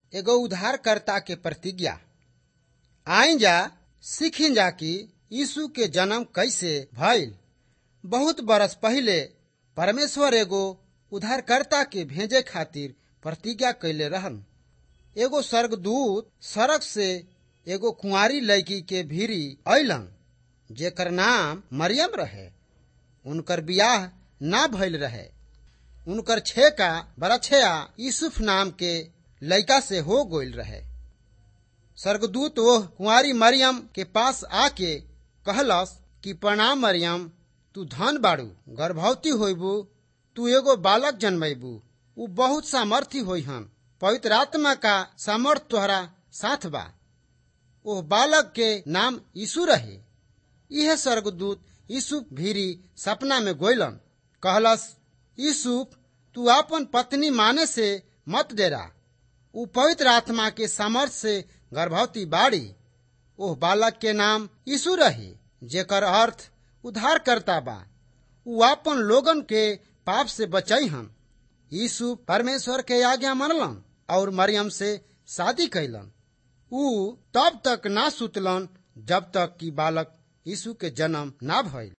एगो उद्धारकर्ता के प्रतिज्ञा आई जा सीखी जा कि यीशु के जन्म कैसे भइल बहुत बरस पहिले परमेश्वर एगो उद्धारकर्ता के भेजे खातिर प्रतिज्ञा कैले रहन एगो स्वर्गदूत सड़क से एगो कुंवारी लड़की के भीरी अइलन जेकर नाम मरियम रहे उनकर बियाह ना भइल रहे उनकर छेका बरछया यूसुफ नाम के लड़का से हो गइल रहे स्वर्गदूत वह कुंवारी मरियम के पास आके कहलस कि प्रणाम मरियम तू धन बाड़ू गर्भवती होइबू तू एगो बालक जन्मेबू उ बहुत सामर्थी होई हन पवित्र आत्मा का सामर्थ तोहरा साथ बा ओह बालक के नाम यीशु रहे यह स्वर्गदूत यूसुफ भीरी सपना में गोइलन कहलस यूसुफ तू अपन पत्नी माने से मत डेरा उ पवित्र आत्मा के सामर्थ से गर्भवती बाड़ी ओह बालक के नाम यीशु रहे जेकर अर्थ उद्धार करता बा उ अपन लोगन के पाप से बचई हन यीशु परमेश्वर के आज्ञा मनलन और मरियम से शादी कैलन उ तब तक ना सुतलन जब तक कि बालक यीशु के जन्म ना भइल